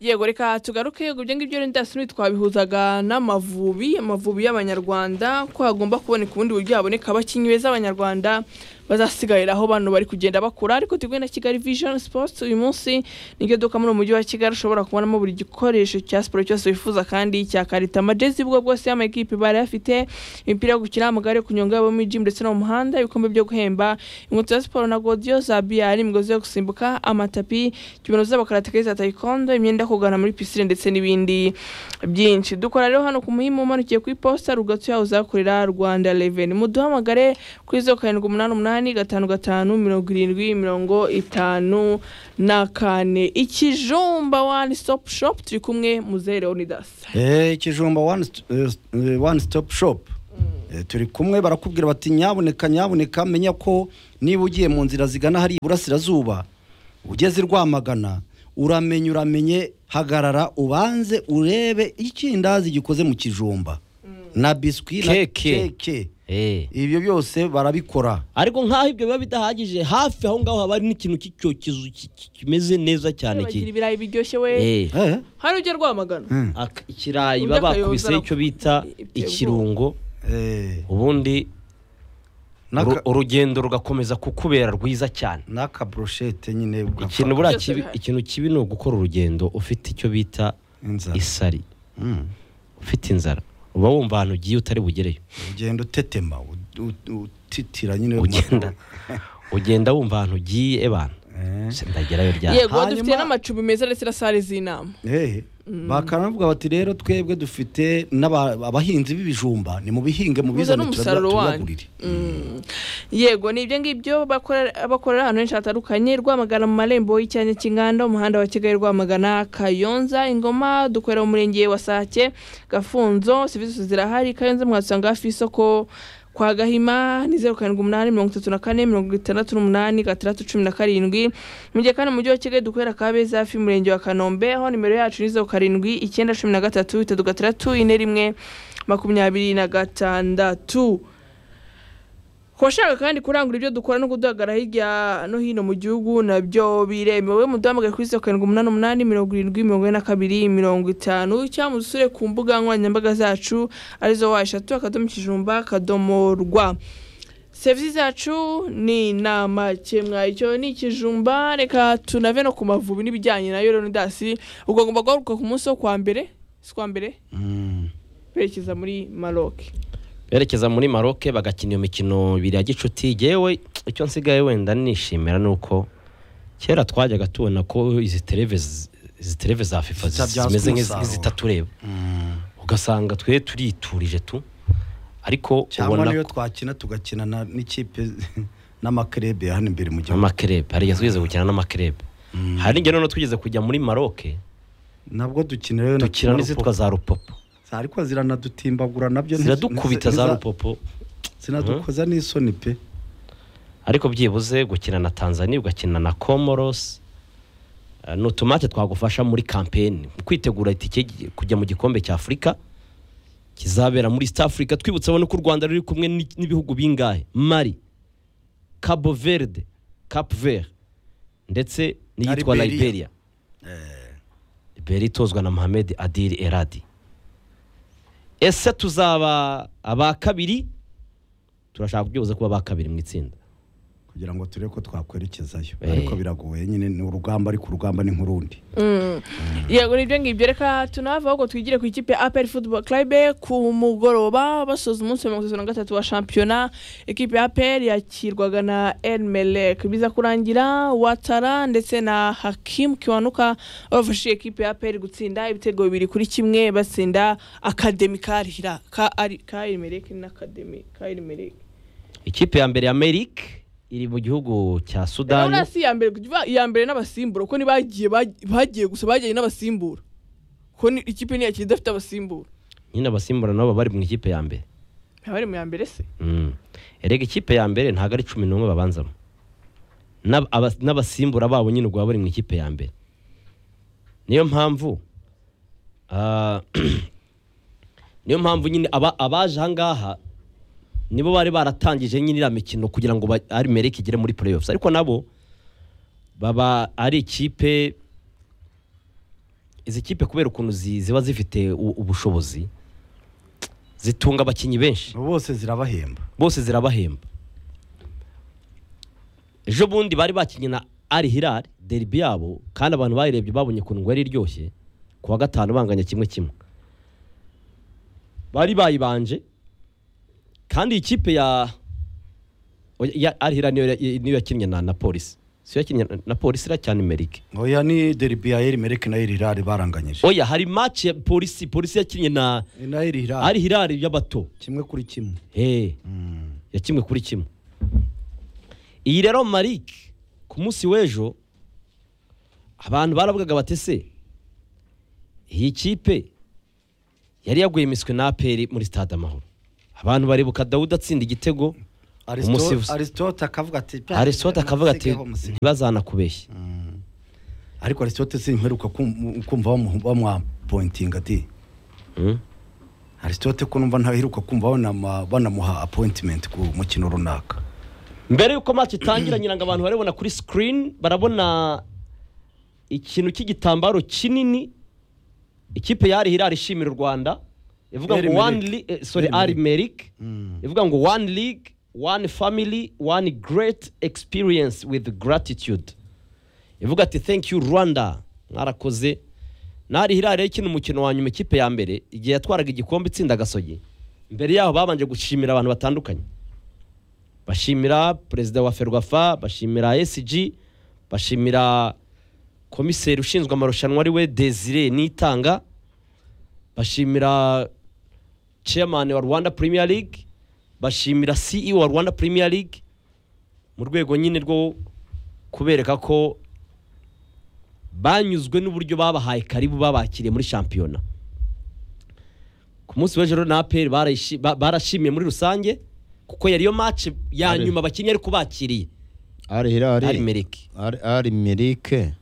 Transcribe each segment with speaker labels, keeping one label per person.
Speaker 1: yego reka tugaruke yego ibyo ngibyo rero ndasoni twabihuzaga n'amavubi amavubi y'abanyarwanda ko hagomba kuboneka ubundi buryo haboneka abakinnyi beza abanyarwanda bazasigarira aho bano bari kugenda bakura ariko tugwe na kigali vision sports uyu munsi niryo duka muri umujyi wa kigali ushobora kubonamo buri gikoresho cya siporo cyose wifuza kandi cya karita amajezi y'ubwo bwose y'amakipe bari bafite imipira yo gukina amagare yo kunyonga abo muri gym ndetse no mu muhanda ibikombe byo guhemba inkweto za siporo na godiyo za biyari imigozi yo gusimbuka amatapi kibano z'abakarateka za taekwondo imyenda yo kugana muri pisine ndetse n'ibindi byinshi dukora rero hano ku muhimu umanukiye ku iposita rugatsi yawe uzakorera rwanda reveni muduhamagare kuri zeru karindwi umunani umunani umunani gatanu gatanu mirongo irindwi mirongo itanu na kane ikijumba wani stopu shopu turi kumwe muzehe leonidas
Speaker 2: ikijumba wani sitopu shopu turi kumwe barakubwira bati nyaboneka nyaboneka menya ko niba ugiye mu nzira zigana hari iburasirazuba ugeze rwamagana uramenye uramenye hagarara ubanze urebe ikindazi gikoze mu kijumba na biswi na
Speaker 3: Keke.
Speaker 2: keke
Speaker 3: Eh.
Speaker 2: ibyo byose barabikora
Speaker 3: ariko nk'aho ibyo biba bidahagije hafi aho ngaho haba hari n'ikintu cy'icyokezo ki- ki- kimeze neza cyane
Speaker 1: bagira
Speaker 3: ki-
Speaker 1: ibirayi biryoshye we
Speaker 3: Eh.
Speaker 2: Eh?
Speaker 1: hari ujya rwamagana
Speaker 2: Mm.
Speaker 3: Ak- ikirayi
Speaker 1: Uburyo
Speaker 3: baba
Speaker 1: akayoza
Speaker 3: bakubise icyo bita
Speaker 1: ibyo
Speaker 3: ikirungo
Speaker 2: Eh.
Speaker 3: ubundi
Speaker 2: N'aka-
Speaker 3: uru- urugendo rugakomeza kukubera rwiza cyane
Speaker 2: n'akaburushete nyine
Speaker 3: ikintu
Speaker 2: ugafata
Speaker 3: buriya
Speaker 1: Byose
Speaker 3: kibi-
Speaker 1: bihari.
Speaker 3: ikintu kibi ni ugukora urugendo ufite icyo bita
Speaker 2: inzara
Speaker 3: isari
Speaker 2: Mm.
Speaker 3: ufite inzara uba wumva ahantu ugiye utari bugereyo
Speaker 2: ugenda utetema ut- ut- utitira nyine
Speaker 3: ugenda ugenda wumva ahantu ugiye ebana
Speaker 2: Eh.
Speaker 3: se ndagerayo ryari
Speaker 1: yego dufite
Speaker 2: Hanyuma-
Speaker 1: n'amacumbi meza ndetse na sale z'inama
Speaker 2: Eh, bakanavuga bati rero twebwe dufite n'aba- abahinzi b'ibijumba ni mu bihinge mu
Speaker 1: Muze
Speaker 2: bizana
Speaker 1: n'umusaruro wanyu.
Speaker 2: tubagurire
Speaker 1: Mm. yego ni ibyo ngibyo bakora- bakorera ahantu henshi hatandukanye rwamagana mu marembo y'icyanya cy'inganda umuhanda wa kigali rwamagana kayonza ingoma dukorera mu murenge wa sake gafunzo serivisi zirahari kayonza mwahasanga hafi y'isoko kwa gahima ni zeru karindwi umunani mirongo itatu na kane mirongo itandatu n'umunani gatandatu cumi na karindwi mu gihe kandi mu mujyi wa kigali dukorera kabeza hafi y'umurenge wa kanombe aho nimero yacu ni zeru karindwi icyenda cumi na gatatu itatu gatandatu ine rimwe makumyabiri na gatandatu kubashaka kandi kurangura ibyo dukora no kuduhagarara hirya no hino mu gihugu nabyo biremewe muduhamagaye kuri zeru karindwi umunani umunani mirongo irindwi mirongo ine na kabiri mirongo itanu cyangwa mudusure ku mbuga nkoranyambaga zacu arizo wa eshatu akadomo ikijumba akadomo rwa serivisi zacu ni inama kemwa icyo ni ikijumba reka tunave no ku mavubi n'ibijyanye na yoronidasi ubwo agomba guhaguruka ku munsi wo kwa mbere si kwa mbere
Speaker 2: Mm.
Speaker 1: berekeza muri maroke
Speaker 3: berekeza muri maroke bagakina iyo mikino ibiri ya gicuti yewe icyo nsigaye wenda nishimira ni uko kera twajyaga tubona ko izi tereve z- izi tereve za fifa zi-
Speaker 2: Zitabyaza
Speaker 3: zimeze nk'izi-
Speaker 2: umusaruro.
Speaker 3: nk'izitatureba
Speaker 2: Mm.
Speaker 3: ugasanga twe turiturije tu ariko
Speaker 2: cyangwa
Speaker 3: ubona
Speaker 2: niyo
Speaker 3: ko-
Speaker 2: twakina tugakina na- n'ikipe n'amakerebe ya hano imbere mu gihugu
Speaker 3: amakerebe hari igihe twigeze gukina n'amakerebe hari n'igihe noneho twigeze kujya muri maroke
Speaker 2: nabwo dukina rero na
Speaker 3: dukina
Speaker 2: Kina
Speaker 3: n'izitwa za rupopo
Speaker 2: Rupopo. ariko ziranadutimbagura nabyo ntizi-
Speaker 3: ziradukubita za
Speaker 2: ntiza-
Speaker 3: rupopo
Speaker 2: zinadukoza n'isoni pe
Speaker 3: ariko byibuze gukina na tanzania ugakina na comoros Eh, ni utumate twagufasha muri kampeni mu kwitegura itike gi- kujya mu gikombe cya afurika kizabera muri east africa twibutse abone ko u rwanda ruri kumwe n'i- n'ibihugu bingahe mali cabo verde cap vert ndetse n'iyitwa
Speaker 2: Na Liberia.
Speaker 3: liberia liberia itozwa na mohamed adiri eradi ese tuzaba aba kabiri turashaka byibuze kuba aba kabiri mu itsinda
Speaker 2: kugira ngo turebe ko twakwerekezayo
Speaker 3: Eh.
Speaker 2: ariko biragoye nyine ni urugamba ariko urugamba ni nk'urundi
Speaker 1: yego nibyo ngibyo reka tunava ahubwo twigire ku ikipe apel football club ku mugoroba basoza umunsi wa mirongo itatu na gatatu wa shampiyona ikipe ya apel yakirwaga na elmelek biza kurangira watara ndetse na hakim kiwanuka bafashije ikipe ya apel gutsinda ibitego bibiri kuri kimwe batsinda akademi karihira ka ari ka elmelek n'akademi ka elmelek
Speaker 3: ikipe ya mbere ya merik iri mu gihugu cya sudani
Speaker 1: urabona si iya mbere kuva- iya mbere n'abasimbura kuko ntibagiye bag- bagiye gusa bajyanye n'abasimbura kuko ni- ikipe ntiyakira idafite abasimbura
Speaker 3: nyine abasimbura nabo baba bari mu ikipe ya mbere
Speaker 1: ntaba bari mu ya mbere se
Speaker 3: Mm. erega ikipe ya mbere ntabwo ari cumi n'umwe babanzamo N'ab- aba- n'abasimbura babo nyine ubwo baba bari mu ikipe ya mbere niyo mpamvu ah, niyo mpamvu nyine aba- abaje ahangaha nibo bari baratangije nyine iriya mikino kugira ngo ba- ari mereke igere muri playoffs ariko nabo baba ari ikipe izi kipe kubera ukuntu zi- ziba zifite u- ubushobozi zitunga abakinnyi benshi
Speaker 2: bose zirabahemba
Speaker 3: bose zirabahemba ejo bundi bari bakinnye na ari hirari deribi yabo kandi abantu bayirebye babonye ukuntu ngo yari iryoshye ku wa gatanu banganya kimwe kimwe bari bayibanje kandi iyi kipe ya ya ari hirari niyo ya- niyo yakinnye na na polisi siyo yakinnye na- na polisi iriya cyane amerika
Speaker 2: oya ni deribi ya eri merike na eri rari baranganyije
Speaker 3: oya hari match ya polisi polisi yakinnye na
Speaker 2: Ni na eri rari
Speaker 3: ari hirari y'abato
Speaker 2: kimwe kuri kimwe
Speaker 3: hey.
Speaker 2: Mm.
Speaker 3: ya kimwe kuri kimwe iyi rero Marik ku munsi w'ejo abantu baravugaga bati se iyi kipe yari yaguye imiswi na aperi muri stade amahoro abantu baribuka dawudi atsinda igitego
Speaker 2: Aristo-
Speaker 3: Umusifuzi.
Speaker 2: aristote akavuga ati "Pya,
Speaker 3: arisote akavuga ati
Speaker 2: nasigeho umusifuzi."
Speaker 3: ntibazanakubeshye
Speaker 2: ariko aristote simperuka kum- kumva bamu- bamwapointinga ati
Speaker 3: Mm.
Speaker 2: aristote ko numva ntaheruka kumva banama- banamuha appointment ku mukino runaka
Speaker 3: mbere yuko match itangira ngira ngo abantu barabona kuri screen barabona ikintu cy'igitambaro kinini ikipe yari hirari ishimira u rwanda ivuga ngo
Speaker 2: Erimeric.
Speaker 3: one li- eh, sorry ari
Speaker 2: Erimeric.
Speaker 3: meric ivuga ngo one league one family one great experience with gratitude ivuga ati thank you rwanda mwarakoze nari hirari rero ikina umukino wa nyuma ikipe ya mbere igihe yatwaraga igikombe itsinda gasogi mbere yaho babanje gushimira abantu batandukanye bashimira perezida wa ferwafa bashimira esiji bashimira komiseri ushinzwe amarushanwa ari we desire nitanga bashimira chairman wa rwanda premier league bashimira ceo wa rwanda premier league mu rwego nyine rwo kubereka ko banyuzwe n'uburyo babahaye karibu babakiriye muri shampiyona ku munsi w'ejo na aperi barashimiye muri rusange kuko yariyo match ya
Speaker 4: Ari-
Speaker 3: nyuma bakinnye ariko bakiriye
Speaker 4: ari hirari
Speaker 3: ari merike
Speaker 4: Ari- ari mirike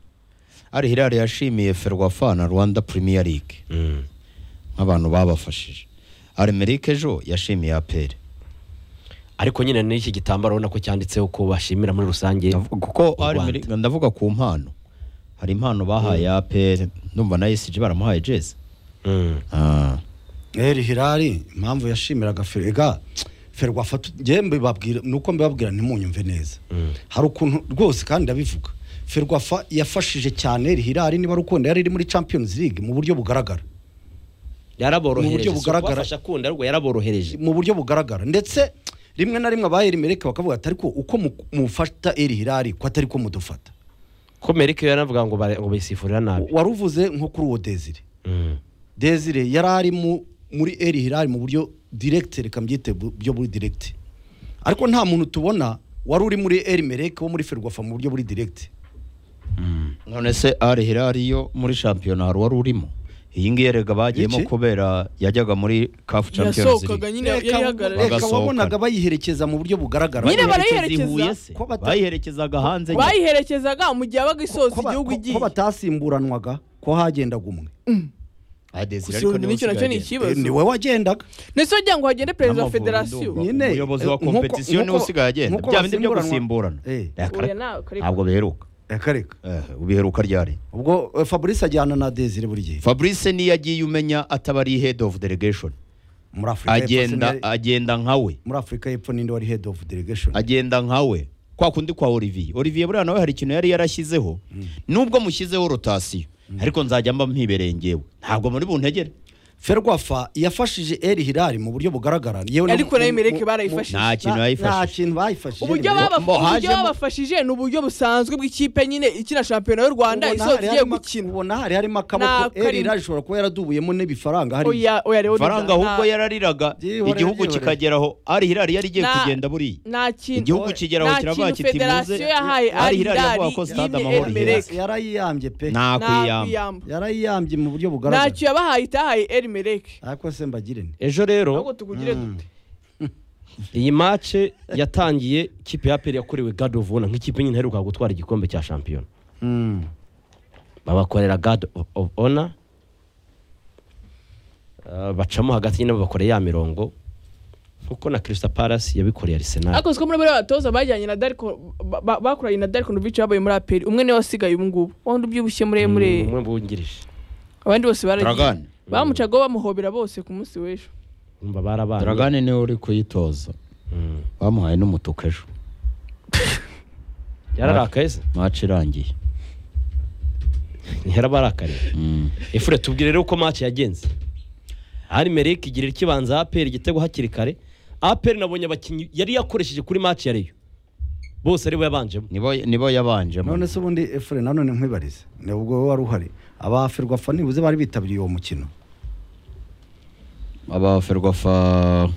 Speaker 4: ari hirari yashimiye ferwafa na rwanda premier league nk'abantu babafashije ari mirike ejo yashimiye aperi
Speaker 3: ariko nyine n'iki gitambaro urabona ko cyanditseho ko bashimira muri rusange
Speaker 4: Ndavu- kuko
Speaker 3: u
Speaker 4: ari
Speaker 3: Rwanda.
Speaker 4: Amerika- ndavuga ku mpano hari impano bahaye aperi ndumva na esiji baramuhaye jezi
Speaker 3: Mm.
Speaker 4: Ah.
Speaker 2: eri hirari impamvu yashimiraga ferega ferwafa tugiye mbibabwira nuko mbibabwira ntimunyumve neza hari ukuntu rwose kandi ndabivuga ferwafa yafashije cyane eri hirari niba rukundo yari iri muri champions league mu buryo bugaragara Mu buryo
Speaker 3: yaraborohereje si
Speaker 2: bugaragara.
Speaker 3: kubafasha kunda ahubwo yaraborohereje
Speaker 2: mu buryo bugaragara ndetse rimwe na rimwe abaheri mereke bakavuga ati ariko uko mu- mufata eri hirari ko atari ko mudufata
Speaker 3: ko merike yaranavuga ngo bare- ngo bayisifurira nabi
Speaker 2: wari uvuze nko kuri uwo desire
Speaker 3: Mm.
Speaker 2: desire yari ari mu- muri eri hirari mu buryo diregite reka mbyite bu- buryo buri diregite ariko nta muntu tubona wari uri muri eri mereke wo muri ferwafa mu buryo buri diregite
Speaker 4: none se ari hirari yo muri shampiyona hari uwari urimo iyi ngiyi erega bagiyemo
Speaker 2: Iki?
Speaker 4: kubera yajyaga muri kafu champions
Speaker 1: yasohokaga
Speaker 4: League.
Speaker 1: nyine yari yahagarariye
Speaker 4: Bagasohokana.
Speaker 2: wabonaga bayiherekeza mu buryo bugaragara
Speaker 1: Nyine
Speaker 2: Ko-
Speaker 4: Bayiherekeza i
Speaker 1: barayiherekeza?
Speaker 4: Huye se?
Speaker 2: Ko bata-
Speaker 4: bayiherekezaga hanze nyine.
Speaker 1: bayiherekezaga mu gihe yabaga isoza
Speaker 2: ko ba-
Speaker 1: igihugu
Speaker 2: ko- ko
Speaker 1: igiye
Speaker 2: batasimburanwaga ko hagendaga umwe
Speaker 4: Ah, Desire
Speaker 1: gusa
Speaker 4: ariko
Speaker 1: ubu
Speaker 4: niwe
Speaker 1: n'icyo nacyo ni
Speaker 4: usigaye agenda.
Speaker 1: ikibazo
Speaker 2: ni wowe wagendaga
Speaker 1: ndetse wagira ngo hagende perezida wa
Speaker 4: Amavubi
Speaker 1: federasiyo
Speaker 4: ndumva. Umuyobozi wa
Speaker 2: eh, nkuko-
Speaker 4: competition niwe
Speaker 2: nkuko-
Speaker 4: usigaye agenda.
Speaker 2: nkuko
Speaker 4: Bya bindi byo
Speaker 2: basimburanwa-
Speaker 4: gusimburana.
Speaker 2: Eh,
Speaker 4: Reka-
Speaker 1: Oya, nawe, kareka.
Speaker 4: ntabwo beheruka
Speaker 2: reka reka
Speaker 4: Eh, ubiheruka ryari
Speaker 2: ubwo eh, fabrice ajyana na desire buri gihe
Speaker 4: fabrice niyo agiye umenya ataba ari head of delegation
Speaker 2: muri afurika y'Epfo
Speaker 4: agenda
Speaker 2: sinari-
Speaker 4: agenda nkawe
Speaker 2: muri afurika y'epfo ninde wari head of delegation
Speaker 4: agenda nkawe kwa kundi kwa olivier olivier buriya nawe hari ikintu yari yarashyizeho nubwo mushyizeho rotasiyo ariko nzajya mba mpibereye ngewe ntabwo muri buntegere
Speaker 2: ferwafa yafashije eri hirari mu buryo bugaragara yewe no
Speaker 1: Ariko
Speaker 2: mu-
Speaker 1: nayo Emelec
Speaker 2: mu- mu-
Speaker 1: barayifashije.
Speaker 4: nta kintu
Speaker 2: nta- nta
Speaker 4: yayifashije
Speaker 2: kintu bayifashije
Speaker 1: uburyo
Speaker 2: Emelec.
Speaker 1: baba-
Speaker 4: Mo-
Speaker 1: uburyo
Speaker 4: hajemo-
Speaker 1: babafashije ni uburyo busanzwe bw'ikipe nyine ikina shampiyona y'u rwanda
Speaker 2: Ubona
Speaker 1: isoza
Speaker 2: hari
Speaker 1: igiye
Speaker 2: harimo-
Speaker 1: gukina
Speaker 2: ubona hari harimo
Speaker 1: Nta
Speaker 2: akaboko eri
Speaker 1: karimo.
Speaker 2: hirari ishobora kuba yaradubuyemo n'ibifaranga hariya
Speaker 1: oya oya rero
Speaker 4: faranga ahubwo
Speaker 1: nta-
Speaker 4: yarariraga
Speaker 2: Byihorere,
Speaker 4: igihugu
Speaker 2: byihorere.
Speaker 4: kikageraho ari hirari yari igiye
Speaker 1: nta-
Speaker 4: kugenda buriya
Speaker 1: nta kintu
Speaker 4: igihugu
Speaker 1: oya,
Speaker 4: kigeraho
Speaker 1: nta
Speaker 4: kiravuga
Speaker 1: kintu
Speaker 4: kiti muze-
Speaker 1: federasiyo yahaye
Speaker 4: Ari
Speaker 1: ari
Speaker 4: Hilal
Speaker 1: irari
Speaker 4: yavuga ko Stade
Speaker 1: yine
Speaker 4: Amahoro
Speaker 1: Emelec
Speaker 4: iheza.
Speaker 2: yarayiyambye pe
Speaker 4: nta
Speaker 1: nta
Speaker 4: kwiyamba
Speaker 1: kwiyamba
Speaker 2: yarayiyambye mu buryo bugaragara
Speaker 1: ntacyo yabahaye itahaye erimerek
Speaker 2: ariko se mbagire nti
Speaker 3: ejo rero
Speaker 1: ahubwo tugugire dute
Speaker 3: iyi mace yatangiye ikipe ya aperi yakorewe God of Honor nk'ikipe nyine iheruka gutwara igikombe cya shampiyona
Speaker 2: Mm.
Speaker 3: babakorera God of- of Honor Uh, bacamo hagati nyine babakoreye ya mirongo nkuko na Crystal Palace yabikoreye Arsenal
Speaker 1: ariko uziko muri bariya batoza bajyanye na dariko ba- ba- bakoranye na dariko nubice babaye muri aperi umwe niwe wasigaye ubu ngubu wundi ubyibushye muremure
Speaker 3: umwe wungirije
Speaker 1: abandi bose baragiye
Speaker 4: Dragon
Speaker 1: bamucaga bamuhobera bose ku munsi w'ejo
Speaker 3: umva barabana
Speaker 4: Dragon niwe uri kuyitoza
Speaker 3: Mm.
Speaker 4: bamuhaye n'umutuku ejo
Speaker 3: yararakaye se
Speaker 4: match irangiye
Speaker 3: yarabarakariye
Speaker 4: Mm.
Speaker 3: efure tubwire rero uko match yagenze hari merike igirira ikibanza aperi igitego hakiri kare aperi nabonye abakinnyi yari yakoresheje kuri match ya reyo bose ari bo yabanjemo
Speaker 4: nibo nibo yabanjemo
Speaker 2: none se ubundi efure nanone nkwibarize ni ubwo wari uhari abaferwafa nibuze bari bitabiriye uwo mukino
Speaker 4: abaferwafa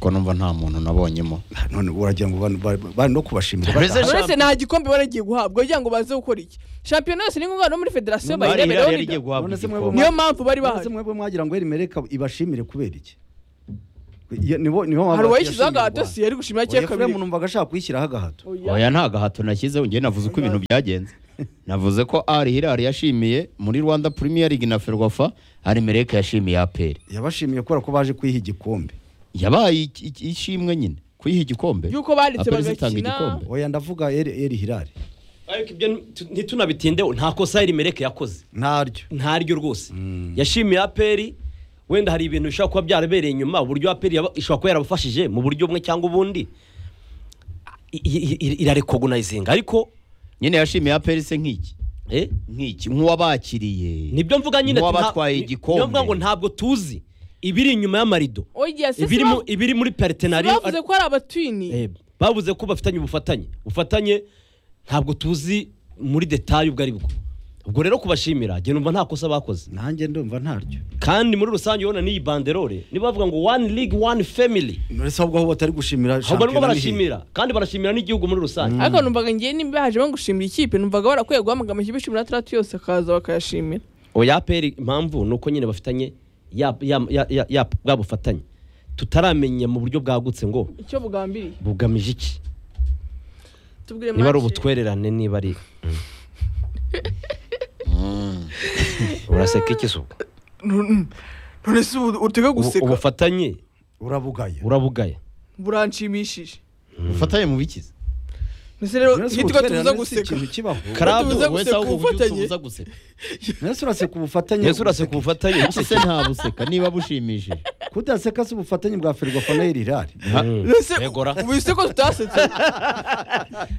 Speaker 4: ko numva nta muntu nabonyemo
Speaker 2: none uragira ngo bano- bari bari no kubashimira
Speaker 4: Perezida
Speaker 2: bataha.
Speaker 1: uretse nta gikombe baragiye guhabwa kugira ngo baze gukora iki shampiyona yose ni ngombwa no muri federasiyo
Speaker 4: Ari
Speaker 1: bayiremereho
Speaker 4: Hilal yari
Speaker 1: nida.
Speaker 4: igiye guhabwa
Speaker 2: None se mwe
Speaker 4: igikombe.
Speaker 1: niyo mpamvu bari bahari
Speaker 2: Ese mwebwe mwagira ngo erimereka ibashimire kubera iki Iyo- nibo nibo
Speaker 1: hari
Speaker 2: baba
Speaker 1: uwayishyizeho
Speaker 2: yashimirwa.
Speaker 1: agahato si yari gushimira
Speaker 2: Oya,
Speaker 1: cye
Speaker 2: Efuremu
Speaker 1: kabiri
Speaker 2: numvaga ashaka kuyishyiraho agahato
Speaker 1: Oya.
Speaker 4: oya nta gahato nashyizeho njye navuze uko ibintu byagenze navuze ko ari hirari yashimiye muri rwanda premier league na ferwafa ari mereke yashimiye aperi
Speaker 2: yabashimiye kubera ko baje kwiha igikombe
Speaker 4: yabaye iki- iki- ishimwe nyine kuyiha igikombe
Speaker 1: Yuko baretse
Speaker 4: APR zitanga
Speaker 1: bagakina.
Speaker 4: igikombe
Speaker 2: oya ndavuga eri eri hirari
Speaker 3: ariko ibyo nti- ntitunabitindeho nta kosa yari mereke yakoze
Speaker 2: ntaryo
Speaker 3: ntaryo rwose yashimiye aperi wenda hari ibintu bishobora kuba byarabereye inyuma uburyo aperi yaba- ishobora kuba yarabafashije mu buryo bumwe cyangwa ubundi I- i- i- irarekogunayizinga ariko
Speaker 4: nyine yashimiye aperi se nk'iki
Speaker 3: eh,
Speaker 4: nk'iki nk'uwabakiriye
Speaker 3: nibyo mvuga nyine
Speaker 4: Nk'uwabatwaye
Speaker 3: nta-
Speaker 4: igikombe.
Speaker 3: nibyo mvuga ngo ntabwo tuzi ibiri inyuma y'amarido
Speaker 1: oya se
Speaker 3: ibiri mu- ibiri muri partenariat
Speaker 1: bavuze ko ari abatwini
Speaker 3: Eh, bavuze ko bafitanye ubufatanye ubufatanye ntabwo tuzi muri detaye ubwo ari bwo ubwo rero kubashimira njye numva nta kosa bakoze
Speaker 2: nanjye ndumva ntaryo
Speaker 3: kandi muri rusange urabona n'iyi banderole niba bavuga ngo one league one family
Speaker 2: none se ahubwo aho batari gushimira
Speaker 3: ahubwo
Speaker 2: shampiyona
Speaker 3: nibwo
Speaker 2: ni hehe?
Speaker 3: barashimira kandi barashimira n'igihugu muri rusange
Speaker 1: ariko numvaga ngiye nimba baje no gushimira ikipe numvaga barakwiye guhamagara amakipe cumi n'atandatu yose akaza bakayashimira
Speaker 3: oya aperi impamvu ni uko nyine bafitanye ya- ya- ya- ya- ya- bwa bufatanye tutaramenya mu buryo bwagutse ngo
Speaker 1: icyo bugambiriye
Speaker 3: bugamije iki
Speaker 1: tubwire
Speaker 3: niba ari
Speaker 1: Marc.
Speaker 3: ubutwererane niba ari uraseka iki se ubwo?
Speaker 1: none se ubu utega
Speaker 3: Ubu-
Speaker 1: guseka
Speaker 3: ubufatanye
Speaker 2: urabugaya
Speaker 3: urabugaya
Speaker 1: buranshimishije
Speaker 4: ufatanye mu bikiza
Speaker 1: mbese rero
Speaker 2: None se
Speaker 1: ntitwe
Speaker 2: ubutwererane
Speaker 1: tubuza
Speaker 2: si
Speaker 1: guseka
Speaker 2: ikintu kibaho
Speaker 3: Karabo,
Speaker 1: tubuza
Speaker 4: wowe
Speaker 1: guseka
Speaker 4: se ahubwo ujye
Speaker 1: ubufatanye.
Speaker 4: utubuza guseka
Speaker 2: none se uraseka ubufatanye
Speaker 3: yesu uraseka ubufatanye
Speaker 4: Iki se nta buseka niba bushimishije
Speaker 2: kudaseka si ubufatanye bwa ferwafa na eri hirari
Speaker 1: mbese
Speaker 3: Yegora.
Speaker 1: ubu se ko tutasetse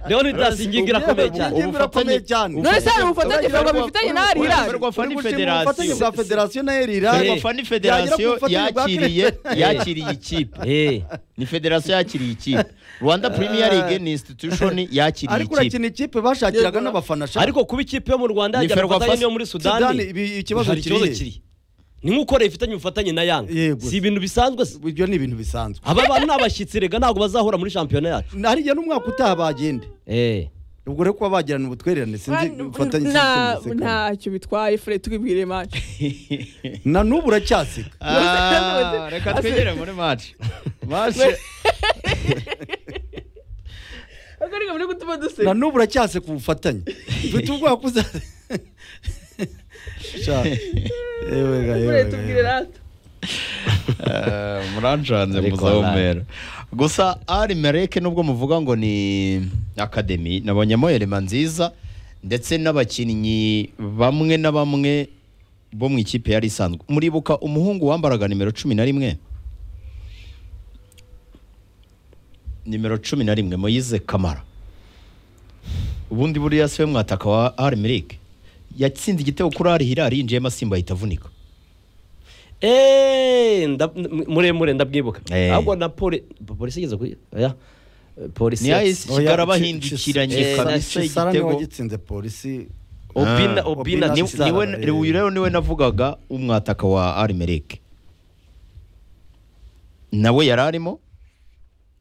Speaker 3: rero ntitasinginga irakomeye cyane
Speaker 2: Ubufatanye birakomeye cyane
Speaker 1: none se hari ubufatanye ntabwo bifitanye na ari hirari
Speaker 4: Ferwafa
Speaker 2: Uri
Speaker 4: ni
Speaker 2: gushima ubufatanye
Speaker 4: federasiyo
Speaker 2: bwa federasiyo na eri hirari
Speaker 3: Ferwafa
Speaker 4: Ferwafa ni federasiyo
Speaker 2: Yagira ku bufatanye
Speaker 4: yakiriye
Speaker 2: bwa
Speaker 4: yakiriye ikipe
Speaker 3: Eh,
Speaker 4: ni federasiyo yakiriye ikipe rwanda premier league ni institution yakiriye
Speaker 2: ariko
Speaker 4: ikipe
Speaker 2: urakina ikipe bashakiraga
Speaker 1: Yego.
Speaker 2: n'abafana shaka
Speaker 3: ariko kuba ikipe yo mu rwanda
Speaker 4: Ni
Speaker 3: yagira
Speaker 4: Ferwafa
Speaker 3: ubufatanye n'iyo muri
Speaker 2: Sudani,
Speaker 3: sudani
Speaker 2: ibi- ikibazo
Speaker 3: hari ikibazo
Speaker 2: kiri.
Speaker 3: kiri ni nk'uko leta ifitanye ubufatanye na yanga
Speaker 2: Yego.
Speaker 3: si ibintu bisanzwe se.
Speaker 2: ibyo ni ibintu bisanzwe
Speaker 3: aba bantu ni abashyitsi rega ntabwo bazahura muri shampiyona yacu
Speaker 2: hariya n'umwaka utaha bagende
Speaker 3: Eh,
Speaker 2: ubwo rero kuba bagirana ubutwererane sinzi ubufatanye sinzi
Speaker 1: Nta-
Speaker 2: ubusekano.
Speaker 1: ntacyo bitwaye fure tubibwire mace
Speaker 2: na n'ubu uracyaseka
Speaker 4: Ah, reka twegere muri match match
Speaker 1: ariko reka muri gutuma
Speaker 2: na
Speaker 1: duseka
Speaker 2: n'ubu uracyaseka ubufatanye mfite ubwoba ko uza Sha. Yewe ga, yewe
Speaker 1: fure
Speaker 2: ga,
Speaker 1: tubwire
Speaker 2: yewe.
Speaker 1: rata
Speaker 4: murancanze
Speaker 3: Ariko
Speaker 4: muzahumera gusa ari mereke nubwo muvuga ngo ni akademi nabonyemo elema nziza ndetse n'abakinnyi bamwe na bamwe bo mu ikipe yari isanzwe muribuka umuhungu wambaraga nimero cumi na rimwe nimero cumi na rimwe moyize kamara ubundi buriya se we mwataka wa arimirike yatsinze igitego kuri ari hirari yinjiyemo asimba ahita avunika
Speaker 3: eh, nda- m- muremure ndabwibuka
Speaker 4: Eh.
Speaker 3: ahubwo na poli polisi igeze kuri oya polisi
Speaker 4: Niyo
Speaker 3: yatsi-
Speaker 4: isi- Kigaraba
Speaker 2: Oya,
Speaker 4: bahindukiranye
Speaker 2: Shisa-
Speaker 4: kabisa
Speaker 2: Shisa niwe
Speaker 4: igitego.
Speaker 2: wagitsinze polisi
Speaker 3: obina
Speaker 4: Ah.
Speaker 3: obina
Speaker 2: Obina
Speaker 4: Ni-
Speaker 2: Sisara,
Speaker 4: niwe
Speaker 2: eh.
Speaker 4: uyu rero niwe navugaga umwataka wa arimerike nawe yari arimo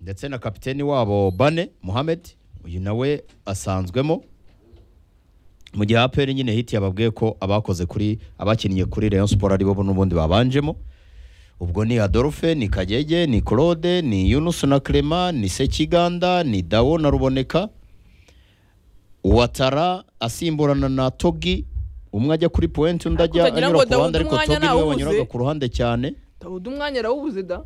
Speaker 4: ndetse na kapiteni wabo bane muhamed uyu nawe asanzwemo mu gihe aperi nyine hiti yababwiye ko abakoze kuri abakinnye kuri rayon siporo aribo n'ubundi babanjemo ubwo ni adolphe ni kagege ni claude ni yunusu na clement ni sekiganda ni dawo na ruboneka Watara asimburana na Togi umwe ajya kuri point undi ajya
Speaker 1: Ariko utagira ngo Daudi umwanya
Speaker 4: anyura ku ruhande ariko Togi niwe
Speaker 1: ntawubuze.
Speaker 4: wanyuraga ku ruhande cyane
Speaker 1: dawuda umwanya arawubuze da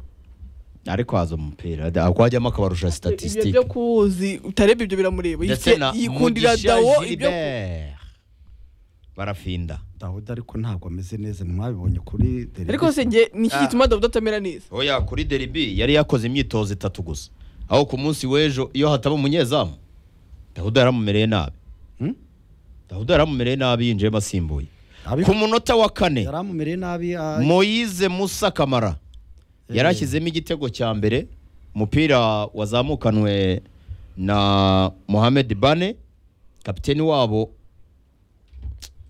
Speaker 4: ariko haza umupira da- ako hajyamo akabarusha
Speaker 1: ibyo
Speaker 4: statistique
Speaker 1: byo kuwuzi utareba ibyo biramureba
Speaker 4: ndetse
Speaker 1: Yise-
Speaker 4: na
Speaker 1: yikundira
Speaker 4: Mugisha
Speaker 1: dawo ibyo
Speaker 4: Gilbert barafinda
Speaker 2: dawuda ariko ntabwo ameze neza mwabibonye kuri derivisi
Speaker 1: ariko se njye ni iki
Speaker 4: Ah.
Speaker 1: gituma dawuda atamera neza
Speaker 4: oya kuri deribi yari yakoze imyitozo itatu gusa aho ku munsi w'ejo iyo hataba umunyezamu dawuda yaramumereye nabi
Speaker 2: Hmm?
Speaker 4: dawuda yaramumereye nabi yinjiyemo asimbuye
Speaker 2: Abiko-
Speaker 4: ku munota wa kane
Speaker 2: yaramumereye nabi ah,
Speaker 4: moyize musa kamara
Speaker 2: Eh.
Speaker 4: yari ashyizemo igitego cya mbere umupira wazamukanwe na mohamed bane kapiteni wabo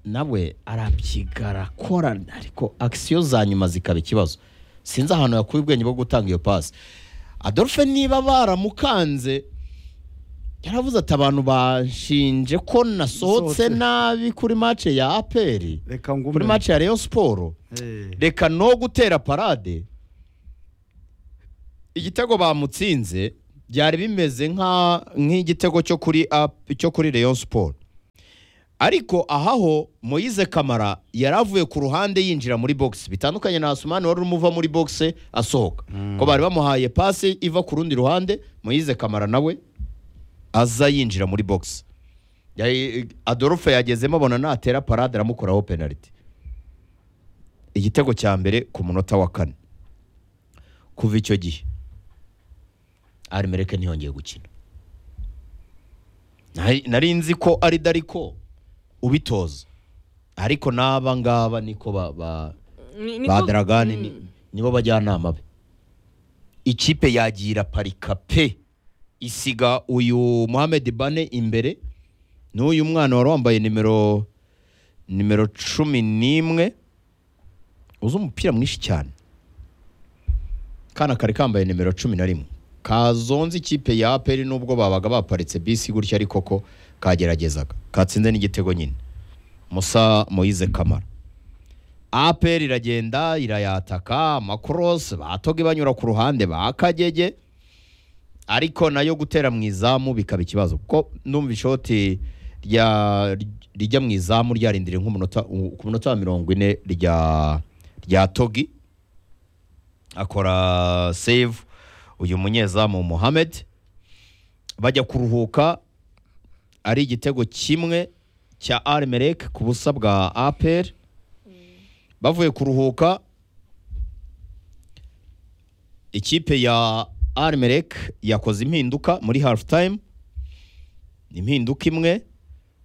Speaker 4: nawe arabyiga arakora ariko akisiyo za nyuma zikaba ikibazo sinzi ahantu yakuye ubwenge bwo gutanga iyo pasi adolphe niba baramukanze yaravuze ati abantu banshinje ko
Speaker 2: Nasohotse.
Speaker 4: nasohotse nabi kuri mace ya aperi
Speaker 2: reka ngume
Speaker 4: kuri mace ya Rayon Sport
Speaker 2: Eh,
Speaker 4: reka no gutera parade igitego bamutsinze byari bimeze nka nk'igitego cyo kuri ap- cyo kuri Rayon Sport ariko ahaho Moise Kamara yaravuye ku ruhande yinjira muri box bitandukanye na Asumani wari umuva muri box asohoka ko bari bamuhaye passe iva ku rundi ruhande Moise Kamara nawe aza yinjira muri box Yari- Adolphe yagezemo abona natera parade aramukuraho penalty igitego cya mbere ku munota wa kane kuva icyo gihe arimereke ntiyongeye gukina Nari- nari nzi ko ari dariko ubitoza ariko n'aba ngaba niko ba, ba,
Speaker 1: Ni- niko-
Speaker 4: ba daragani
Speaker 1: Mm.
Speaker 4: ni, nibo bajyanama be ikipe yagira parika pe isiga uyu Mohamed Bane imbere n'uyu mwana wari wambaye nimero nimero cumi n'imwe uzi umupira mwinshi cyane kana kari kambaye nimero cumi na rimwe kazonze ikipe ya aperi nubwo babaga baparitse bisi gutya ariko ko kageragezaga katsinze n'igitego nyine musa moyize kamara aperi iragenda irayataka amakorosi batoga ibanyura ku ruhande ba kagege ariko nayo gutera mu izamu bikaba ikibazo kuko numva ishoti rya- rijya mu izamu ryarindiriye nk'umunota ku munota wa mirongo ine rya rya togi akora save uyu munyezamu Mohamed bajya kuruhuka ari igitego kimwe cya Almerek ku busa bwa APR bavuye kuruhuka ikipe ya Almerek yakoze impinduka muri half time impinduka imwe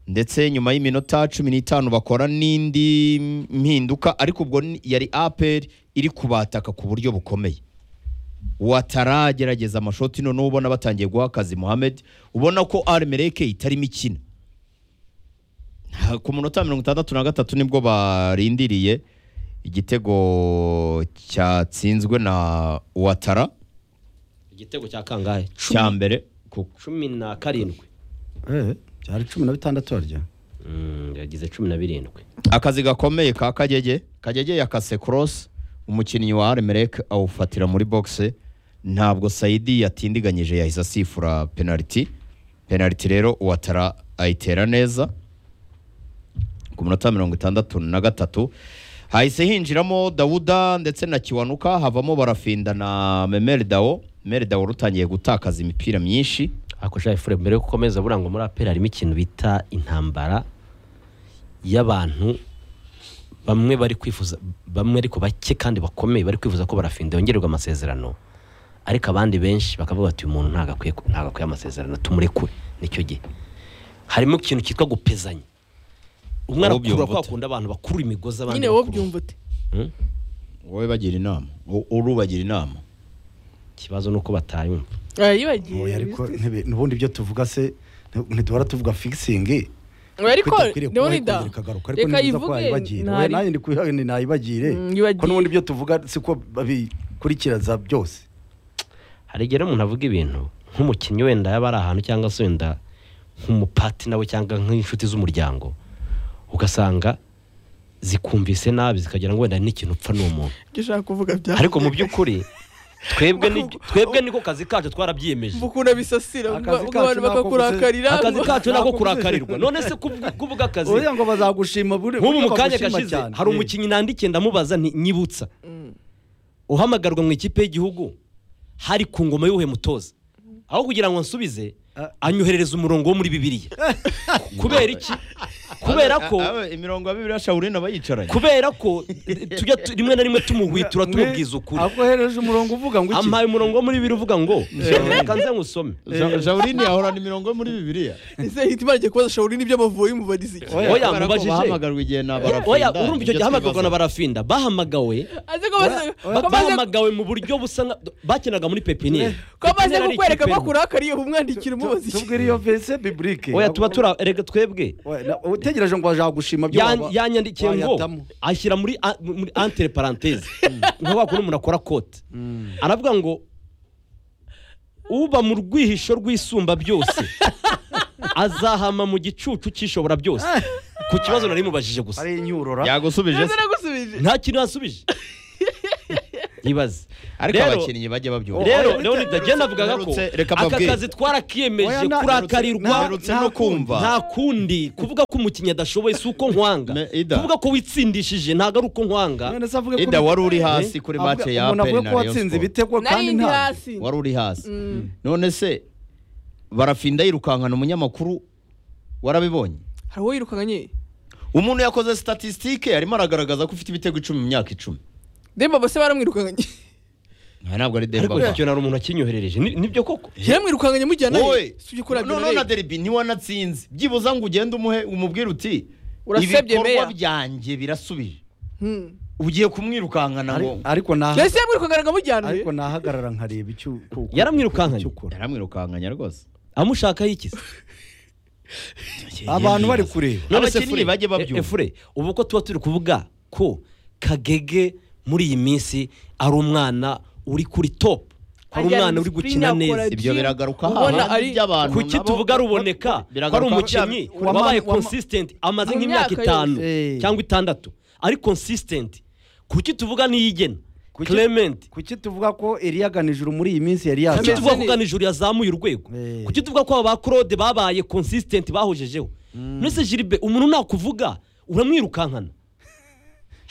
Speaker 4: ndetse nyuma y'iminota cumi n'itanu bakora n'indi mpinduka ariko ubwo ni- yari aperi iri kubataka ku buryo bukomeye wataragerageza amashoti noneho ubona batangiye guha akazi Mohamed ubona ko Almereke itarimo ikina Ha- ku munota wa mirongo itandatu na gatatu nibwo barindiriye igitego cyatsinzwe na Watara
Speaker 3: igitego cya kangahe
Speaker 4: cya mbere ku
Speaker 3: cumi na karindwi
Speaker 2: eh, byari cumi na bitandatu harya
Speaker 3: Mm, yagize cumi na birindwi
Speaker 4: akazi gakomeye ka kagege kagege yakase cross umukinnyi wa Almerek awufatira muri boxe ntabwo Saidi yatindiganyije yahise asifura penalty penalty rero Ouattara ayitera neza ku munota wa mirongo itandatu na gatatu hahise hinjiramo Dawuda ndetse na Kiwanuka havamo barafinda na Memel Dao Memel Dao rutangiye gutakaza imipira myinshi
Speaker 3: ariko shaje fure mbere yo gukomeza buranga muri aperi harimo ikintu bita intambara y'abantu bamwe bari kwifuza bamwe ariko bake kandi bakomeye bari kwifuza ko barafinda yongererwa amasezerano ariko abandi benshi bakavuga bati uyu muntu ntabwo akwiye ntabwo akwiye amasezerano tumurekure nicyo gihe harimo ikintu cyitwa gupezanya umwe
Speaker 4: Wowe ubyumva
Speaker 3: arakurura kwa
Speaker 4: ute?
Speaker 3: kundi abantu bakuru imigozi abandi
Speaker 1: nyine wowe
Speaker 3: bakurura.
Speaker 1: byumva ute
Speaker 3: Hmm?
Speaker 4: wowe bagira inama u- urubagira inama
Speaker 3: ikibazo ni uko batayumva
Speaker 2: Oya,
Speaker 1: yibagiye
Speaker 2: ariko ntibe- n'ubundi ibyo tuvuga se nti- ntiduhora tuvuga figisingi
Speaker 1: ariko
Speaker 2: Kwitakwiriye kuba
Speaker 1: ndabona
Speaker 2: yikundira
Speaker 1: da
Speaker 2: ikagaruka, ariko
Speaker 1: reka
Speaker 2: ni byiza ko
Speaker 1: yivuge
Speaker 2: yayibagirira. Oya,
Speaker 1: ntari
Speaker 2: nanjye ndi kubiha- ni nayibagire
Speaker 1: Mm, yibagire.
Speaker 2: ko n'ubundi ibyo tuvuga siko babikurikiza byose
Speaker 3: hari igihe rero umuntu avuga ibintu nk'umukinnyi wenda yaba ari ahantu cyangwa se wenda nk'umupati nawe cyangwa nk'inshuti z'umuryango ugasanga zikumvise nabi zikagira ngo wenda hari n'ikintu upfa n'uwo muntu
Speaker 1: ibyo ushaka kuvuga bya
Speaker 3: ariko mu by'ukuri twebwe ni twebwe niko kazi kacu twarabyiyemeje
Speaker 1: ukunda bisasira ubwo
Speaker 2: Akazi
Speaker 1: ubwo abantu
Speaker 2: kacu nako
Speaker 1: bakakurakarira
Speaker 3: akazi
Speaker 1: ngo-
Speaker 3: kacu ni ako kurakarirwa none se kubw- kuvuga akazi
Speaker 2: oya ngo bazagushima buri-
Speaker 3: nk'ubu mu
Speaker 2: buryo
Speaker 3: kanya
Speaker 2: bagushima
Speaker 3: gashize
Speaker 2: cyane.
Speaker 3: hari
Speaker 2: Eh.
Speaker 3: umukinnyi nandikiye ndamubaza nti- nyibutsa uhamagarwa mu ikipe y'Igihugu hari ku ngoma y'uhe mutoza aho kugira ngo ansubize
Speaker 2: Ah.
Speaker 3: anyoherereza umurongo wo muri bibiliya kubera iki kubera ko
Speaker 4: imirongo ya bibiri shawurina aba yicaranye
Speaker 3: kubera ko tujya tu- rimwe na rimwe tumuhwitura tumubwiza ukuri
Speaker 2: ahubwo hereje umurongo uvuga ngo iki
Speaker 3: ampaye umurongo wo muri bibiri uvuga ngo reka nze ngusome
Speaker 4: Ja- shawurina yahorana imirongo yo muri bibiliya
Speaker 5: ese hitima agiye kubaza shawuri n'ibyo amavubi mubariza iki
Speaker 3: Oya,
Speaker 4: Kubera ko
Speaker 3: mubajije.
Speaker 4: bahamagarwa igihe na
Speaker 3: oya
Speaker 4: barafinda
Speaker 3: urumva icyo gihe hamagazwa na barafinda bahamagawe
Speaker 1: aze ko bamaze- ko
Speaker 3: ba-
Speaker 1: bamaze-
Speaker 3: bahamagawe mu buryo busa nka bakinaga muri pepiniyeri
Speaker 5: ko amaze
Speaker 3: Pepiniyeri ari
Speaker 5: kukwereka ko
Speaker 3: ikipe nto.
Speaker 5: akurakariye umwandikira umubaza iki
Speaker 2: tubwire iyo vese biburike
Speaker 3: oya tuba tura erega twebwe
Speaker 2: Oya, na- utegereje ngo bazagushima byo
Speaker 3: Yan-
Speaker 2: waba-
Speaker 3: yanyandikiye ngo
Speaker 2: wayatamo.
Speaker 3: ashyira muri a- muri antere paranteze nka wa kundi umuntu akora kote aravuga ngo uba mu rwihisho rw'isumba byose azahama mu gicucu cy'ishobora byose ku kibazo nari mubajije gusa
Speaker 2: ari inyorora
Speaker 4: yagusubije se
Speaker 5: nagusubije
Speaker 3: nta kintu yasubije ibaze
Speaker 4: ariko
Speaker 3: Rero-
Speaker 4: abakinnyi bajya babyumva
Speaker 3: rero leonida genda avugaga ko
Speaker 4: Mperutse, reka
Speaker 3: aka
Speaker 4: mbabwire.
Speaker 3: kazi
Speaker 2: Oya,
Speaker 3: twarakiyemeje
Speaker 2: na-
Speaker 3: kurakarirwa
Speaker 4: mperutse no kumva
Speaker 3: nta kundi kuvuga ko umukinnyi adashoboye si uko nkwanga
Speaker 4: Me- Ida.
Speaker 3: kuvuga ko witsindishije ntabwo ari uko nkwanga
Speaker 2: none se avuge ko
Speaker 4: ida wari uri hasi
Speaker 2: Eh?
Speaker 4: kuri
Speaker 2: Avuga-
Speaker 4: mace ya
Speaker 2: umuntu
Speaker 4: aperi
Speaker 2: avuga
Speaker 4: na
Speaker 2: ko
Speaker 4: rayon
Speaker 2: watsinze
Speaker 4: sport
Speaker 2: ibitego kandi
Speaker 1: nari ndi
Speaker 2: nta
Speaker 1: hasi
Speaker 4: wari uri hasi
Speaker 1: Mm.
Speaker 4: none se barafinda yirukankana umunyamakuru warabibonye
Speaker 5: hari uwo yirukanye
Speaker 4: umuntu yakoze statisitike arimo aragaragaza ko ufite ibitego icumi mu myaka icumi
Speaker 5: demba bose baramwirukanye
Speaker 4: Aha ntabwo ari
Speaker 3: ariko
Speaker 4: Demba
Speaker 3: icyo nari umuntu wakinyoherereje Ni- nibyo koko
Speaker 5: yaramwirukanye mujya nawe
Speaker 4: wowe
Speaker 5: si ujya kurabya
Speaker 4: noneho na deribi ntiwanatsinze byibuze ngo ugende umuhe umubwire uti
Speaker 5: Urasebye,
Speaker 4: ibikorwa
Speaker 5: Meya."
Speaker 4: byanjye birasubije ugiye kumwirukankana ngo
Speaker 2: Ari- ariko naha-
Speaker 5: mbese yamwirukanye ngo
Speaker 2: ariko nahagarara nkareba icyo ku- ku-
Speaker 3: Yaramwirukankanye.
Speaker 2: icyo ukora.
Speaker 4: yaramwirukankanya rwose
Speaker 3: amushaka yikize
Speaker 2: abantu bari kureba
Speaker 4: Abakinnyi bajye babyumva.
Speaker 3: efure ubu ko tuba turi kuvuga ko kagege muri iyi minsi ari umwana uri kuri topu ari
Speaker 1: Ajyana
Speaker 3: umwana uri gukina
Speaker 1: spin akora
Speaker 3: neza
Speaker 4: ibyo
Speaker 1: Jim,
Speaker 4: biragaruka
Speaker 5: ubona
Speaker 4: hahandi
Speaker 5: ari-
Speaker 4: by'abantu
Speaker 3: kuki
Speaker 4: nabo-
Speaker 3: tuvuga ruboneka ko ari
Speaker 4: Biragaruka-
Speaker 3: umukinnyi
Speaker 2: wama-
Speaker 3: wabaye
Speaker 2: wama-
Speaker 3: consistent amaze
Speaker 1: Mu
Speaker 3: nk'imyaka
Speaker 1: myaka
Speaker 3: itanu
Speaker 2: yose.
Speaker 3: cyangwa itandatu ari consistent kuki tuvuga niyigena
Speaker 2: Kuki-
Speaker 3: Clement
Speaker 2: kuki tuvuga ko eliyaganije ijuru muri iyi minsi yari
Speaker 3: kuki
Speaker 2: yazanye
Speaker 3: tuvuga ko ganijuru yazamuye urwego
Speaker 2: Eh.
Speaker 3: kuki tuvuga ko aba ba claude babaye consistent bahojejeho mbese jiribe umuntu nakuvuga uramwirukankana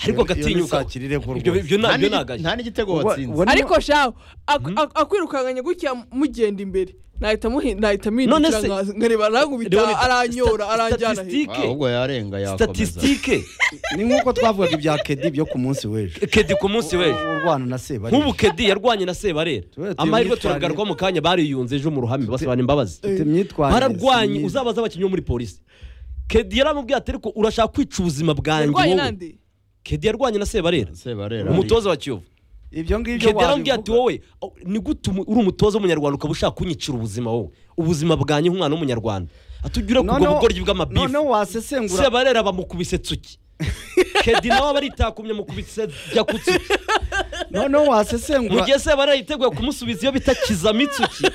Speaker 3: ariko
Speaker 2: Iyo- iyo ni
Speaker 3: agatinyuka
Speaker 2: sakirire ko
Speaker 3: ibyo
Speaker 2: rwose.
Speaker 3: ibyo
Speaker 4: nta
Speaker 3: na- ibyo
Speaker 4: n'igi-
Speaker 3: ni agaje
Speaker 4: nta n'igitego
Speaker 2: Wa-
Speaker 4: watsinze
Speaker 2: wa-
Speaker 5: ariko shaho ak- ak- akwirukankanye gutya mugenda imbere nahita muhi- nahita
Speaker 3: None
Speaker 5: mpindukira
Speaker 3: se-
Speaker 5: nka- nkareba arangubita
Speaker 3: Leonida,
Speaker 5: aranyora
Speaker 3: sta-
Speaker 5: aranjyana hejuru.
Speaker 3: statistique
Speaker 4: ahubwo yarenga yakomeza
Speaker 3: statistique
Speaker 2: ni nk'uko twavugaga ibya kedi byo ku munsi w'ejo
Speaker 3: kedi ku munsi w'ejo
Speaker 2: urwana na sebari
Speaker 3: nk'ubu kedi yarwanye na sebarera
Speaker 2: Tuba-
Speaker 3: amahirwe
Speaker 2: tuyamwitwarire.
Speaker 3: turagaruka mu kanya bariyunze ejo mu ruhame basabana imbabazi
Speaker 2: Mfite imyitwarire si
Speaker 3: bararwanye
Speaker 2: myiza.
Speaker 3: uzabaza abakinnyi bo muri polisi kedi yaramubwiye ati ariko urashaka kwica ubuzima bwanjye
Speaker 5: yarwanye
Speaker 3: wowe
Speaker 5: nande
Speaker 3: kedi yarwanye na sebarera
Speaker 4: sebarera
Speaker 3: umutoza wa kiyovu
Speaker 2: ibyo ngibyo
Speaker 3: kedi yaramubwiye ati
Speaker 2: wabivuga.
Speaker 3: wowe oh, ni gute umu- uri umutoza w'umunyarwanda ukaba ushaka kunyicira ubuzima wowe ubuzima bwanjye nk'umwana w'umunyarwanda atugire ku
Speaker 2: Noneho-
Speaker 3: bwo bugoryi bw'amabifu
Speaker 2: noneho wasesengura
Speaker 3: sebarera bamukubise tsuki kedi nawe aba aritakumye amukubise jya ku tsuki
Speaker 2: noneho wasesengura
Speaker 3: mu gihe sebarera yiteguye kumusubiza iyo bita kizamitsuki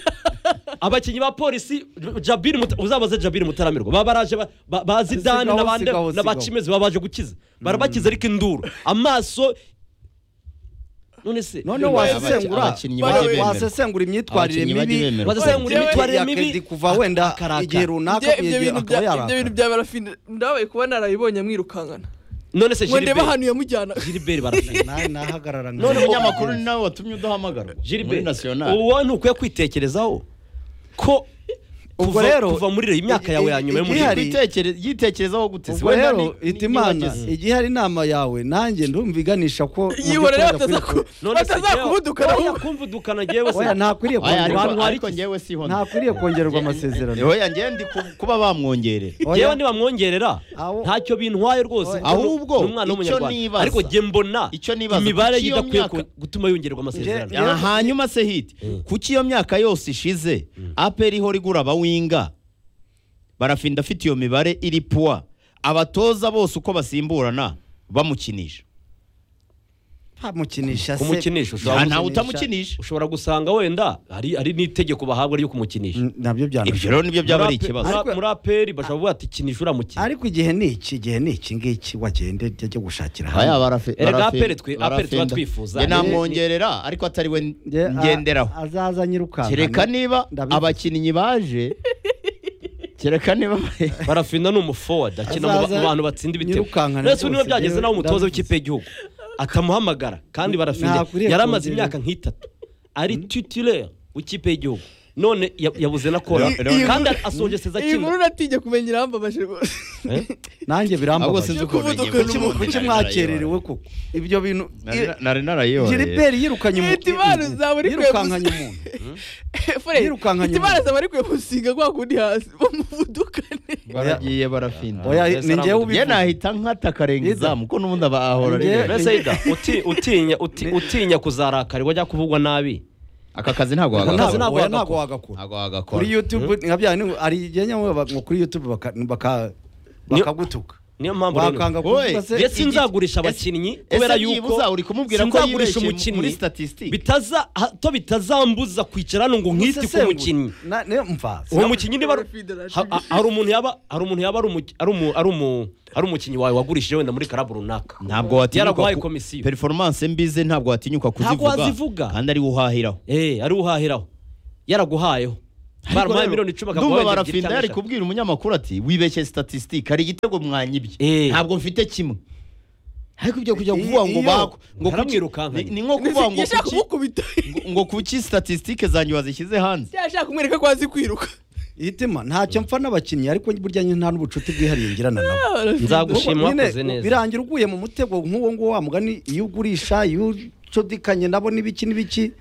Speaker 3: abakinnyi ba polisi jabiri Muta- uzabaze jabiri mutaramirwa baba baraje ba- ba- ba zidani
Speaker 2: Sigaho,
Speaker 3: n'abandi
Speaker 2: sigaho, sigaho.
Speaker 3: n'abacimezi baba baje gukiza barabakiza ariko induru amaso none se
Speaker 2: noneho
Speaker 4: Abaki-
Speaker 2: wasesengura
Speaker 4: abakinnyi bajye
Speaker 2: wa-
Speaker 4: bemera.
Speaker 2: wasesengura imyitwarire
Speaker 4: Abakinnyi bajye
Speaker 2: mibi
Speaker 4: bemera.
Speaker 3: Wasesengura
Speaker 2: ya
Speaker 3: imyitwarire
Speaker 2: Kedi
Speaker 3: mibi,
Speaker 2: kuva wenda
Speaker 3: akarakara.
Speaker 2: igihe runaka
Speaker 5: Ibyo- ibyo
Speaker 2: igihe
Speaker 5: bintu
Speaker 2: akaba
Speaker 5: bya- ibyo
Speaker 2: yarakara.
Speaker 5: bintu bya barafinda ndabaye kuba narabibonye amwirukankana
Speaker 3: none se
Speaker 5: ngo ndebe
Speaker 3: Gilbert
Speaker 5: ahantu yamujyana
Speaker 3: Gilbert barafite
Speaker 2: Na- nahagarara nka-
Speaker 4: none umunyamakuru ni nawe watumye udahamagarwa muri
Speaker 3: Gilbert
Speaker 4: nasiyonari
Speaker 3: uwo ntukwiye kwitekerezaho ko
Speaker 2: ubwo
Speaker 3: kuva-
Speaker 2: rero
Speaker 3: kuva muri iriya myaka yawe ya nyuma yo muri
Speaker 2: Igihari-
Speaker 4: Witekere- yitekerezaho gute
Speaker 2: ubwo
Speaker 4: Wenda ni-
Speaker 2: rero
Speaker 4: ni-
Speaker 2: ita imana
Speaker 4: nibagize.
Speaker 2: igihe hari inama yawe nanjye ndumviganisha ko mu
Speaker 5: yibona rero
Speaker 2: by'ukuri adakwiye
Speaker 5: batazaku-
Speaker 2: ku-
Speaker 5: batazakubudukana
Speaker 3: oya
Speaker 5: ahubwo.
Speaker 3: kumvudukana njyewe
Speaker 2: oya
Speaker 3: se
Speaker 2: ntakwiriye
Speaker 4: Oya, ariko-
Speaker 2: kongerwa
Speaker 3: Abantu hari
Speaker 4: ariko
Speaker 3: iki-
Speaker 4: njyewe si hono
Speaker 2: ntakwiriye kongererwa amasezerano
Speaker 4: oya njyewe ndi ku- kuba bamwongerera
Speaker 2: Oya,
Speaker 3: yewe ntibamwongerera
Speaker 2: Aho-
Speaker 3: ntacyo bintwaye rwose
Speaker 2: Oya.
Speaker 4: Ahubwo,
Speaker 3: ni umwana
Speaker 4: icyo
Speaker 3: w'umunyarwanda
Speaker 4: nibaza-
Speaker 3: ariko njye mbona
Speaker 4: icyo nibaza,
Speaker 3: imibare
Speaker 4: kuki iyo
Speaker 3: idakwiye
Speaker 4: myaka-
Speaker 3: ku- gutuma yongererwa amasezerano
Speaker 2: Njye-
Speaker 4: Ah, hanyuma se hiti kuki iyo myaka yose ishize aperi ihora igura abawinga barafinda afite iyo mibare iri puwa abatoza bose uko basimburana bamukinisha
Speaker 2: bamukinisha se
Speaker 3: Kumukinisha ushobora
Speaker 4: nta ntawe utamukinisha
Speaker 3: ushobora gusanga wenda hari hari n'itegeko bahabwa ryo kumukinisha
Speaker 2: N- nabyo
Speaker 4: ibyo
Speaker 2: byanashoboka
Speaker 4: rero nibyo byaba ari
Speaker 3: Muri ape-
Speaker 4: ikibazo
Speaker 3: muri-
Speaker 2: Ariko-
Speaker 3: muri aperi bashobora kuvuga ati kinisha uramukina
Speaker 2: ariko igihe ni iki igihe ni iki ngiki wagende ajya gushakira
Speaker 4: aya
Speaker 2: hamwe
Speaker 4: barafi
Speaker 3: Erega
Speaker 4: barafi-
Speaker 3: aperi twe- aperi tuba
Speaker 4: barafinda.
Speaker 3: twifuza.
Speaker 4: Njye namwongerera ariko atari we
Speaker 2: Nge- a-
Speaker 4: ngenderaho
Speaker 2: azaza nyirukanka
Speaker 4: kereka niba
Speaker 2: ndabizi.
Speaker 4: abakinnyi baje kereka niba
Speaker 3: barafina ni umuforwadi akina mu ba-
Speaker 2: Azaza
Speaker 3: mu bantu batsinda ibitego
Speaker 2: nyirukankana
Speaker 3: ndetse niba
Speaker 2: rwose,
Speaker 3: byageze
Speaker 2: njyewe
Speaker 3: nawe umutoza
Speaker 2: ndabizi.
Speaker 3: w'ikipe y'igihugu akamuhamagara kandi barafina
Speaker 2: Ntakwiriye
Speaker 3: yari amaze
Speaker 2: kongerera.
Speaker 3: imyaka nk'itatu ari titulaire w'ikipe y'igihugu none ya- yabuze na kora
Speaker 4: Iyo- iyo-
Speaker 3: kandi asongeseza
Speaker 5: iyi nkuru
Speaker 3: akina
Speaker 5: natinye kumenya irambabaje rwose
Speaker 3: Eh?
Speaker 2: nanjye
Speaker 4: ahubwo
Speaker 2: birambabaza
Speaker 4: sinzi ukuntu
Speaker 5: kuvuduka
Speaker 4: nyibuka.
Speaker 2: Kuki mu- kuki mwakererewe koko ibyo bintu
Speaker 4: Nari na- nari narayiboneye
Speaker 2: giliberi yirukanye umuntu
Speaker 5: Leta Imana uzaba uri
Speaker 2: yirukankanye umuntu
Speaker 5: fure
Speaker 2: Yirukankanye
Speaker 5: itimana
Speaker 2: umuntu.
Speaker 5: zaba ari kumusiga kwa kundi hasi bamuvudukane
Speaker 4: baragiye barafinda
Speaker 2: oya
Speaker 3: Mbese
Speaker 2: ni njyewe
Speaker 3: aramuduka.
Speaker 4: ye
Speaker 2: ubivuze
Speaker 4: nahita nkata akarenga izamu ko n'ubundi aba ahora ari
Speaker 2: Njye-
Speaker 4: wenyine.
Speaker 3: mbese ida uti- utinya uti- utinya kuzarakarwa cyangwa kuvugwa nabi
Speaker 4: aka kazi ntabwo
Speaker 2: Ntabwo-
Speaker 4: wagakora
Speaker 2: ntabwo
Speaker 3: wagakora.
Speaker 2: ntabwo wagakora
Speaker 4: ntabwo wagakora
Speaker 2: kuri youtube nka bya bintu- hari igihe nyamwe baba- ngo kuri youtube baka- baka- bakagutuka
Speaker 3: niyo mpamvu rero-
Speaker 2: bakanga kuvuga se
Speaker 3: Ndetse nzagurisha abakinnyi kubera yuko
Speaker 4: uri kumubwira ko
Speaker 3: sinzagurisha
Speaker 4: yibeshye muri
Speaker 3: umukinnyi
Speaker 4: statistique
Speaker 3: bitaza hato bitazambuza kwicara hano ngo nkite ku
Speaker 2: Musesengura.
Speaker 3: mukinnyi
Speaker 2: Na- niyo mva
Speaker 3: uwo mukinnyi niba ari- ha- ha- hari umuntu yaba hari umuntu yaba ari umu- ari umu- ari umu- ari umukinnyi wawe wagurishije wenda muri karabu runaka
Speaker 4: ntabwo watinyuka
Speaker 3: yaraguhaye komisiyo
Speaker 4: performance mbize ntabwo watinyuka
Speaker 3: Ntabwo wazivuga.
Speaker 4: kuzivuga kandi ari uhahiraho
Speaker 3: eh ari uhahiraho yaraguhayeho baramuhaye miliyoni icumi
Speaker 4: ndumva
Speaker 3: akaguha wenda
Speaker 4: barafinda yari
Speaker 3: ebyiri cyangwa
Speaker 4: kubwira umunyamakuru ati wibeshye statistique hari igitego mwanyibye
Speaker 3: Eh.
Speaker 4: ntabwo mfite kimwe ariko ibyo kujya
Speaker 2: I-
Speaker 4: kuvuga ngo
Speaker 2: iyo-
Speaker 4: bako ngo
Speaker 3: Baramwirukankanye.
Speaker 4: ni- ni nko kuvuga ngo
Speaker 5: yashaka
Speaker 4: kuki-
Speaker 5: kumukubita
Speaker 4: ngo- ngo kuki statistique zanjye wazishyize hanze
Speaker 5: yashaka kumwereka ko azi kwiruka
Speaker 2: itima ntacyo mpfa n'abakinnyi ariko burya nyine nta n'ubucuti bwihariye ngirana nabo
Speaker 3: nzagushima
Speaker 2: Nyine,
Speaker 3: wakoze neza
Speaker 2: birangira uguye mu mutego nk'uwo nguwo wa mugani iyo ugurisha iyo ucudikanye nabo n'ibiki n'ibiki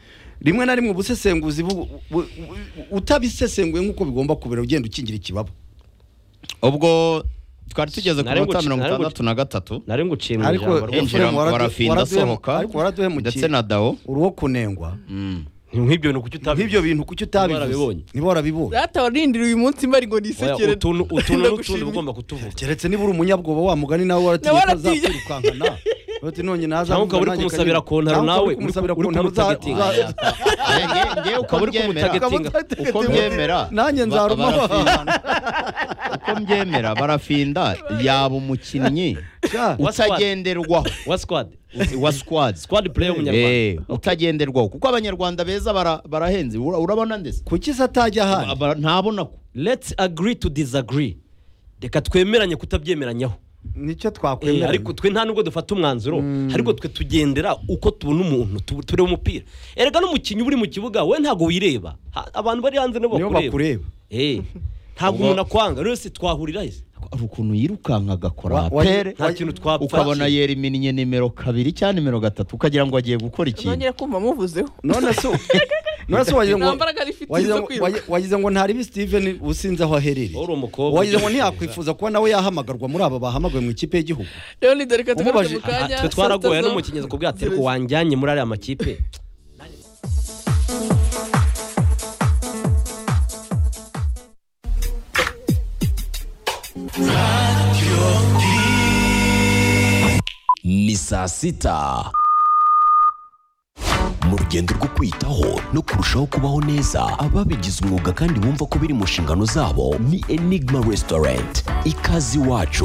Speaker 2: rimwe na rimwe ubusesenguzi bu- bu- bu- utabisesenguye nk'uko bigomba kubera ugenda ukingira ikibaba
Speaker 4: ubwo twari tugeze ku
Speaker 3: Nari
Speaker 4: minota
Speaker 3: nguci-
Speaker 4: mirongo
Speaker 3: nari nguci-
Speaker 4: itandatu na gatatu
Speaker 3: nari nguciye
Speaker 2: ariko
Speaker 3: ijambo rwose.
Speaker 4: Enjira,
Speaker 2: waraduhe-
Speaker 4: warafinda,
Speaker 2: waraduhe-
Speaker 4: sohoka.
Speaker 2: ariko waraduhemukiye
Speaker 4: ndetse na dawo
Speaker 2: uruwo kunengwa
Speaker 3: nk'ibyo bintu kuki utabivuze
Speaker 2: nk'ibyo bintu kuki
Speaker 3: warabibonye.
Speaker 2: utabibonye niba warabibonye
Speaker 5: data warindiriye uyu munsi mbari ngo
Speaker 3: Oya,
Speaker 5: nisekere
Speaker 3: utuntu utuntu n'utundi
Speaker 5: ndagushimye.
Speaker 3: uba ugomba kutuvuga
Speaker 2: keretse niba uri umunyabwoba wa mugani nawe
Speaker 5: Nawe
Speaker 2: waratinye ko
Speaker 5: waratinye.
Speaker 2: azakwirukankana uti none naza
Speaker 3: Cyangwa ukaba uri
Speaker 2: nanjye
Speaker 3: kumusabira
Speaker 2: kanyine.
Speaker 3: kontaro
Speaker 2: Cyangwa ukaba
Speaker 3: nawe,
Speaker 2: uri kumusabira
Speaker 3: uri- uri
Speaker 2: kontaro, uza-
Speaker 3: kumutagetiga.
Speaker 2: uza-
Speaker 4: ngewe uko
Speaker 3: Ukaba uri
Speaker 4: mbyemera
Speaker 3: kumutagetinga
Speaker 4: uko byemera
Speaker 2: nanjye
Speaker 4: ba-
Speaker 2: nzaruma
Speaker 4: barafinda. uko mbyemera barafinda yaba umukinnyi
Speaker 2: Ja,
Speaker 3: Wa squad.
Speaker 4: utagenderwaho
Speaker 3: wa squad
Speaker 4: wa squad
Speaker 3: squad player
Speaker 4: Eh,
Speaker 3: w'umunyarwanda
Speaker 4: utagenderwaho kuko abanyarwanda beza bara- barahenze Ura- urabona ndetse
Speaker 2: kuki se atajya ahandi
Speaker 4: Aba- ntabona ko
Speaker 3: let's agree to disagree reka twemeranye kutabyemeranyaho
Speaker 2: nicyo
Speaker 3: Eh,
Speaker 2: twakwemera
Speaker 3: ariko twe nta nubwo dufata umwanzuro ariko twe tugendera uko tubona umuntu tu- tureba umupira erega n'umukinnyi uba uri mu kibuga we ntabwo wireba Ha- abantu bari hanze nibo
Speaker 2: niyo
Speaker 3: bakureba
Speaker 2: bakureba
Speaker 3: Eh, ntabwo
Speaker 4: Ubwo-
Speaker 3: umuntu akwanga rero se twahurira he
Speaker 4: hari ukuntu yirukanka agakora
Speaker 2: Wa- wa-
Speaker 4: apere
Speaker 3: nta kintu twapfa
Speaker 4: ukabona yeriminiye nimero kabiri cyangwa nimero gatatu ukagira ngo agiye gukora ikintu
Speaker 5: nongera kumva amuvuzeho
Speaker 2: none se none se wagize ngo
Speaker 5: nta mbaraga rifite
Speaker 2: wagize
Speaker 5: zo
Speaker 2: ngo-
Speaker 5: kwiruka
Speaker 2: wagize- wagize ngo ntaribi Steven usinze aho aherereye
Speaker 3: Wari umukobwa.
Speaker 2: wagize ngo ntiyakwifuza kuba nawe yahamagarwa muri aba bahamagawe mu ikipe y'igihugu
Speaker 5: rero ni dore ka tugaruke
Speaker 2: Umubaje-
Speaker 5: mu kanya
Speaker 3: twe twaragoye n'umukinnyi kubwira ati ariko wanjyanye muri ariya makipe
Speaker 6: ni saa sita mu rugendo rwo kwitaho no kurushaho kubaho neza ababigize umwuga kandi bumva ko biri mu nshingano zabo ni enigma resitorenti ikaze iwacu